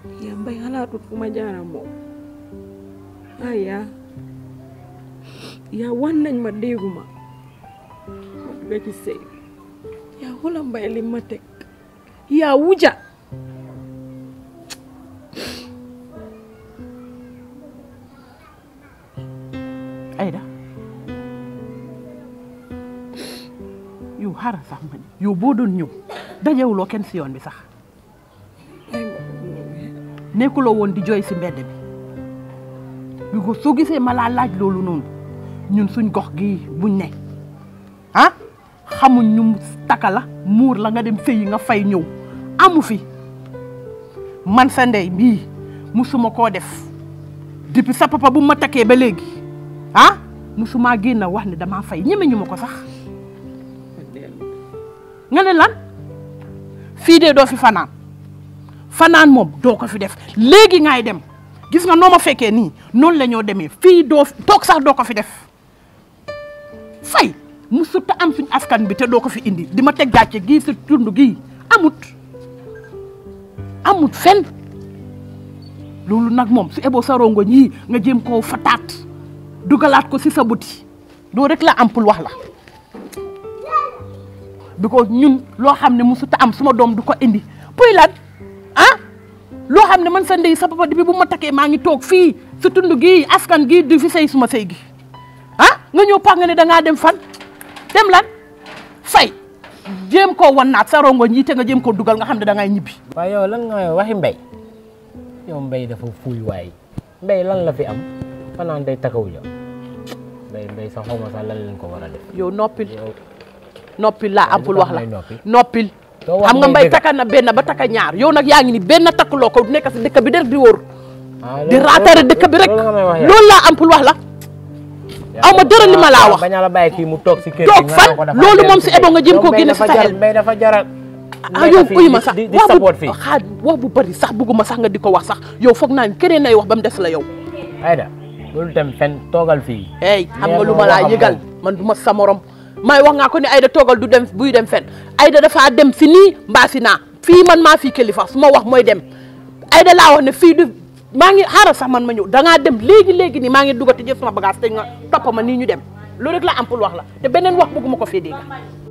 yaa mbay xalaatut fu ma jaara moom ay yaa yaa wan nañ ma dégguma ma dugga ci sëy yaa xula mbay li ma teg yaa wuja Aïda yow xaaral sax ma ni yow boo doon ñëw dajewuloo kenn si yoon bi sax ay ma ko ñëwee nekkuloo woon di jooy si mbedd bi bi ko soo gisee ma laa laaj loolu noonu ñun suñ gox gii buñ ne ah xamuñ ñu taka la muur la nga dem sëyi nga fay ñëw amu fi man sa ndey bii musuma koo def depuis sa papa bu ma takkee ba léegi ah musuma génn wax ne damaa fay ñeme ñu ma ko sax ma dellu nga ne lan fii de doo fi fanaan fanaan moom doo ko fi def léegi ngay dem gis nga noo ma fekkee nii noonu la ñoo demee fii doo toog sax doo ko fi def fay musut am suñ askan bi te doo ko fi indi di ma teg gàcce gii sa tund gii amut amut fen loolu nag moom su eboo sa rongoñ yii nga jéem koo fataat dugalaat ko si sa buti doo rek la am pour wax la because ñun loo xam ne musut am suma doom du ko indi puy lan ah loo xam ne man sa ndey sa papa bi bu ma takkee maa ngi toog fii sa tund gii askan gii di fi sëy suma sëy gi ah nga ñëw pax nga ne dangaa dem fan dem lan fay jéem koo wan naat sa rongoñ yi te nga jéem koo dugal nga xam ne da ngay ñibbi waaye yow lan nga waxi mbay yow mbay dafa fuuy waay mbay lan la fi am fanaan day takaw ja mbay mbay sa xawma sax lan leen ko war a def yow noppil yow noppil laa am pour wax la may noppi. noppil Doo wax xam nga may mbay dëgg. takka na benn ba takka ñaar yow nag yaa ngi ni benn takkuloo ko nekk si dëkk bi rek di wóor ah di loolu- raatare dëkk bi rek loolu nga may wax yow. loolu laa am pour wax la aw ma dara li ma laa wax bañ a la bàyyi kii mu toog si kër Toog gi nga fan? naan ko dafa Loolu dellu moom si mbay. ebo nga jéem Yow koo mbay génne dafa si sa jar- xel. mbay dafa jaral ah yow uyu ma sax di di wax support bu fii xaar wax bu bëri sax bëgguma sax nga di ko wax sax yow foog naa ni keneen nay wax ba mu des la yow Aïda loolu dem fen toogal fii hey xam nga Nee lu ma ma laa waxam yëgal moom. man du ma sa morom may wax nga ko ni Aïda toogal du dem buy dem fen Aïda dafa dem si nii mbaa si naa fii man maa fii kilifa su ma wax mooy dem Aïda laa wax ne fii du maa ngi xaaral sax man ma ñëw dangaa dem léegi léegi nii maa ngi dugati jël sama bagage te nga topp ma nii ñu dem loolu rek laa am pour wax la te beneen wax bëgguma ko fee dégg